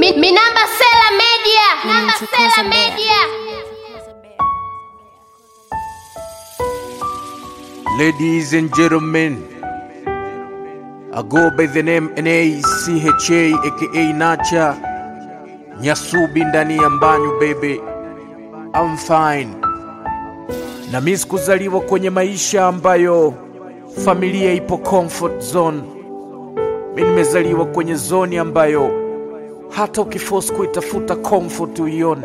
Mi, Minamba Sela Media. Namba Nimechokoza Sela mbea. Media. Ladies and gentlemen, I go by the name NACHA aka Nacha Nyasubi ndani ya mbanyu baby, I'm fine. Na mimi sikuzaliwa kwenye maisha ambayo familia ipo comfort zone. Mimi nimezaliwa kwenye zoni ambayo hata ukiforce kuitafuta comfort uione.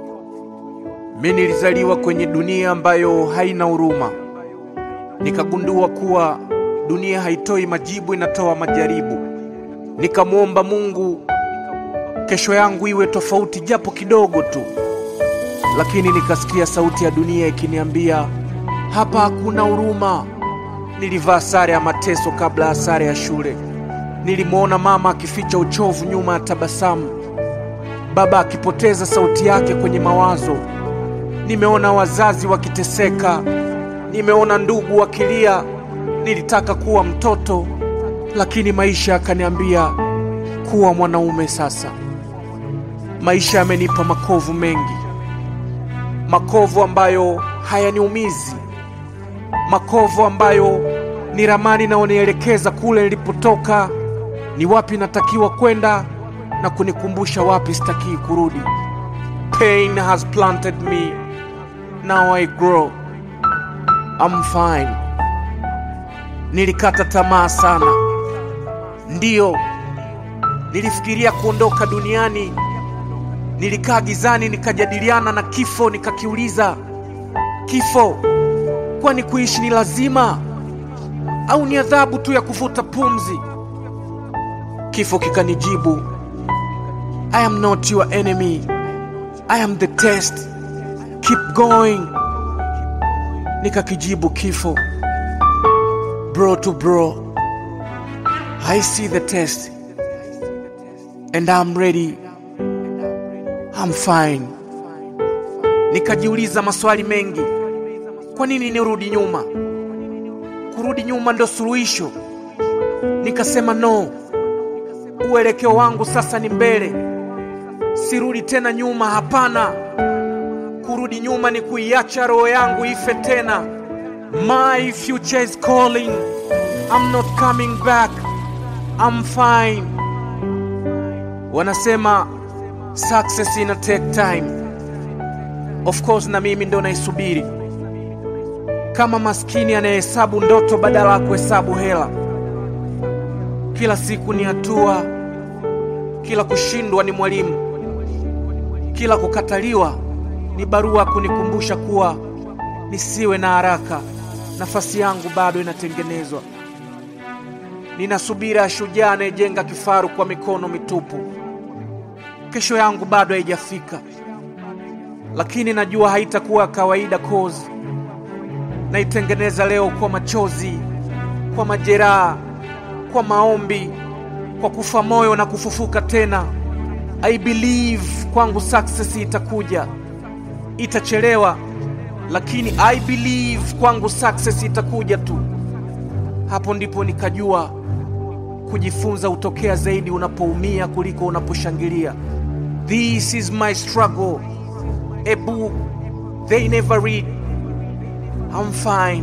Mimi nilizaliwa kwenye dunia ambayo haina huruma nikagundua kuwa dunia haitoi majibu, inatoa majaribu. Nikamwomba Mungu kesho yangu iwe tofauti japo kidogo tu, lakini nikasikia sauti ya dunia ikiniambia hapa hakuna huruma. Nilivaa sare ya mateso kabla ya sare ya shule. Nilimwona mama akificha uchovu nyuma ya tabasamu, baba akipoteza sauti yake kwenye mawazo. Nimeona wazazi wakiteseka, nimeona ndugu wakilia. Nilitaka kuwa mtoto, lakini maisha yakaniambia kuwa mwanaume sasa. Maisha yamenipa makovu mengi, makovu ambayo hayaniumizi, makovu ambayo ni ramani inayonielekeza kule nilipotoka, ni wapi natakiwa kwenda na kunikumbusha wapi sitakii kurudi. Pain has planted me, now I grow. I'm fine. Nilikata tamaa sana, ndiyo, nilifikiria kuondoka duniani. Nilikaa gizani, nikajadiliana na kifo, nikakiuliza kifo, kwani kuishi ni lazima au ni adhabu tu ya kuvuta pumzi? Kifo kikanijibu, I am not your enemy, I am the test, keep going. Nikakijibu kifo, bro to bro, I see the test and I'm ready, I'm fine. Nikajiuliza maswali mengi, kwa nini nirudi nyuma? Kurudi nyuma ndo suluhisho? Nikasema no, uelekeo wangu sasa ni mbele, sirudi tena nyuma. Hapana, kurudi nyuma ni kuiacha roho yangu ife tena. My future is calling, I'm not coming back, I'm fine. Wanasema success ina take time, of course, na mimi ndo naisubiri kama maskini anayehesabu ndoto badala ya kuhesabu hela. Kila siku ni hatua, kila kushindwa ni mwalimu, kila kukataliwa ni barua kunikumbusha kuwa nisiwe na haraka, nafasi yangu bado inatengenezwa. Nina subira ya shujaa anayejenga kifaru kwa mikono mitupu. Kesho yangu bado haijafika, lakini najua haitakuwa kawaida cause naitengeneza leo kwa machozi, kwa majeraha, kwa maombi, kwa kufa moyo na kufufuka tena. I believe kwangu success itakuja, itachelewa, lakini I believe kwangu success itakuja tu. Hapo ndipo nikajua kujifunza hutokea zaidi unapoumia kuliko unaposhangilia. This is my struggle, a book they never read. I'm fine.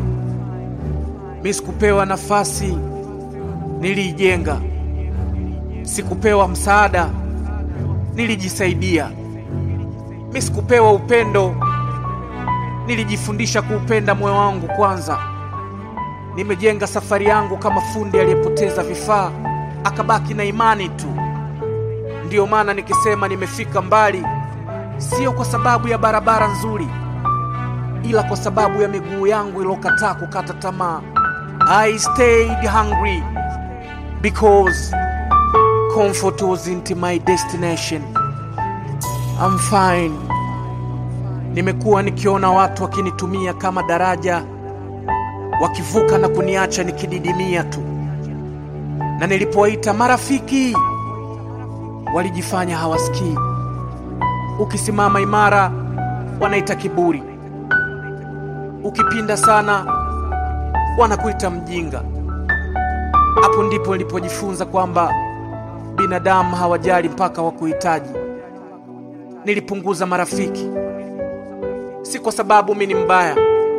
Mi sikupewa nafasi, niliijenga. Sikupewa msaada, nilijisaidia. Mi sikupewa upendo, nilijifundisha kuupenda moyo wangu kwanza. Nimejenga safari yangu kama fundi aliyepoteza vifaa akabaki na imani tu. Ndiyo maana nikisema nimefika mbali, sio kwa sababu ya barabara nzuri ila kwa sababu ya miguu yangu iliyokataa kukata tamaa. I stayed hungry because comfort wasn't my destination. I'm fine. Nimekuwa nikiona watu wakinitumia kama daraja, wakivuka na kuniacha nikididimia tu, na nilipowaita marafiki walijifanya hawasikii. Ukisimama imara wanaita kiburi ukipinda sana wanakuita mjinga. Hapo ndipo nilipojifunza kwamba binadamu hawajali mpaka wa kuhitaji. Nilipunguza marafiki, si kwa sababu mi ni mbaya,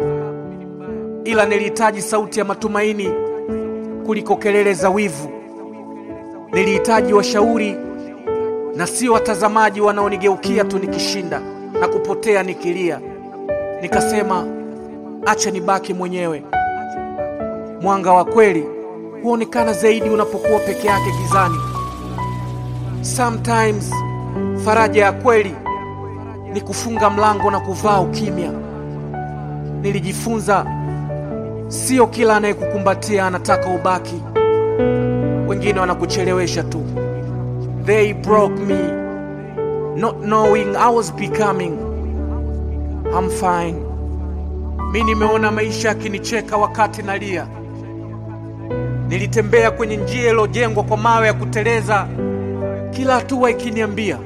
ila nilihitaji sauti ya matumaini kuliko kelele za wivu. Nilihitaji washauri na sio watazamaji wanaonigeukia tu nikishinda na kupotea nikilia. Nikasema acha nibaki mwenyewe. Mwanga wa kweli huonekana zaidi unapokuwa peke yake gizani. Sometimes faraja ya kweli ni kufunga mlango na kuvaa ukimya. Nilijifunza sio kila anayekukumbatia anataka ubaki. Wengine wanakuchelewesha tu. They broke me not knowing I was becoming. I'm fine. Mi nimeona maisha yakinicheka wakati nalia. Nilitembea kwenye njia iliyojengwa kwa mawe ya kuteleza, kila hatua ikiniambia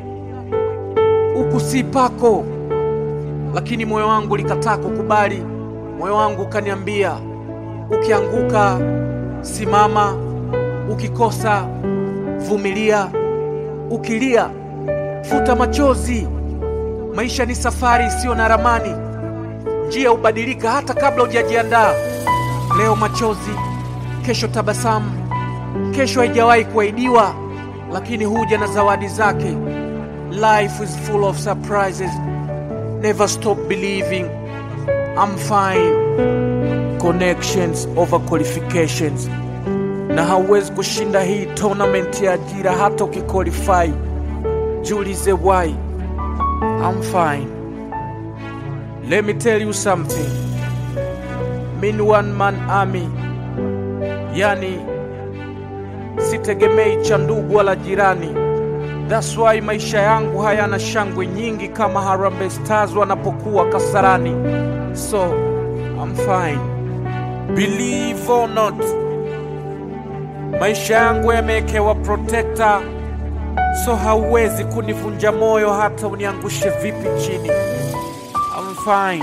huku si pako, lakini moyo wangu likataa kukubali. Moyo wangu ukaniambia, ukianguka simama, ukikosa vumilia, ukilia futa machozi. Maisha ni safari isiyo na ramani, njia hubadilika hata kabla hujajiandaa. Leo machozi, kesho tabasamu, kesho haijawahi kuahidiwa, lakini huja na zawadi zake. Life is full of surprises. Never stop believing. I'm fine. Connections over qualifications. Na hauwezi kushinda hii tournament ya ajira hata ukiqualify. Jiulize why. I'm fine. Let me tell you something. Min one man army. Yani sitegemei cha ndugu wala jirani. That's why maisha yangu hayana shangwe nyingi kama Harambee Stars wanapokuwa Kasarani. So I'm fine. Believe or not, maisha yangu yamewekewa protector, so hauwezi kunivunja moyo hata uniangushe vipi chini. I'm fine.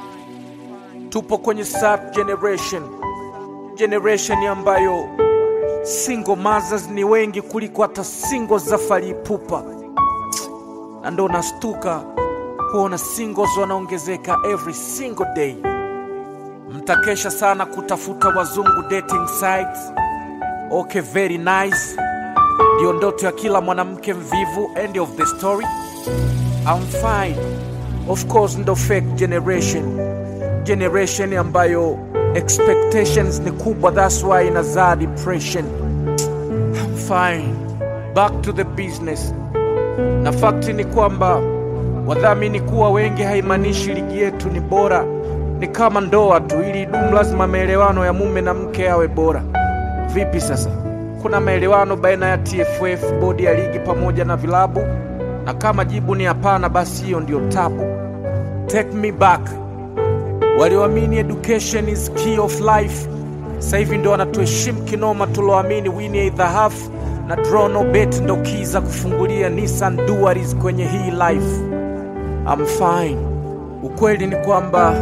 Tupo kwenye sub generation, generation ambayo single mothers ni wengi kuliko hata single za Fally Ipupa, na ndo nastuka kuona singles wanaongezeka every single day. Mtakesha sana kutafuta wazungu dating sites. Okay, very nice, ndio ndoto ya kila mwanamke mvivu. End of the story. I'm fine. Of course, ndo fake generation, generation ambayo expectations ni kubwa, that's why inazaa depression. I'm fine. Back to the business. Na fakti ni kwamba wadhamini kuwa wengi haimaanishi ligi yetu ni bora. Ni kama ndoa tu, ili idumu lazima maelewano ya mume na mke yawe bora. Vipi sasa? Kuna maelewano baina ya TFF, bodi ya ligi pamoja na vilabu? Na kama jibu ni hapana, basi hiyo ndio tabu. Take me back walioamini education is key of life sasa hivi ndo wanatuheshimu kinoma. Tuloamini win either half na draw no bet ndo key za kufungulia Nissan Duaris kwenye hii life. I'm fine. Ukweli ni kwamba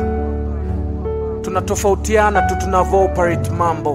tunatofautiana tu tunavyo operate mambo.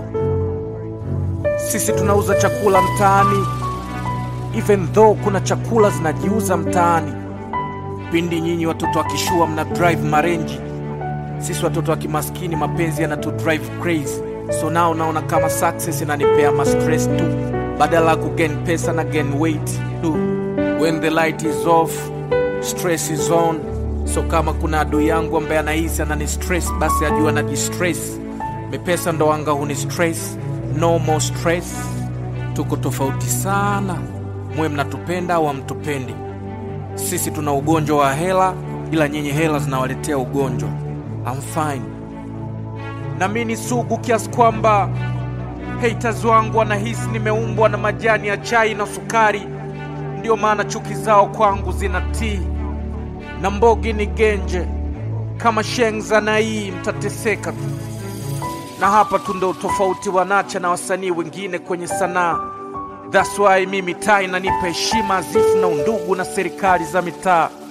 Sisi tunauza chakula mtaani, even though kuna chakula zinajiuza mtaani. Pindi nyinyi watoto wa kishua mna drive marenji sisi watoto wa kimaskini mapenzi yanatu drive crazy, so nao naona kama success inanipea ma stress tu, badala ya kugain pesa na gain weight tu. When the light is off, stress is on. So kama kuna adui yangu ambaye anahisi anani stress, basi ajua na distress. Mepesa ndo anga huni stress, no more stress. Tuko tofauti sana, mwe mnatupenda au hamtupendi. Sisi tuna ugonjwa wa hela, ila nyinyi hela zinawaletea ugonjwa. I'm fine. Na mimi ni sugu kiasi kwamba haters wangu wanahisi nimeumbwa na majani ya chai na sukari, ndio maana chuki zao kwangu zinatii. Na mbogi ni genje kama shengza na hii, mtateseka tu. Na hapa tu ndo tofauti wa Nacha na wasanii wengine kwenye sanaa. That's why mimi taa inanipa heshima azifu na undugu na serikali za mitaa.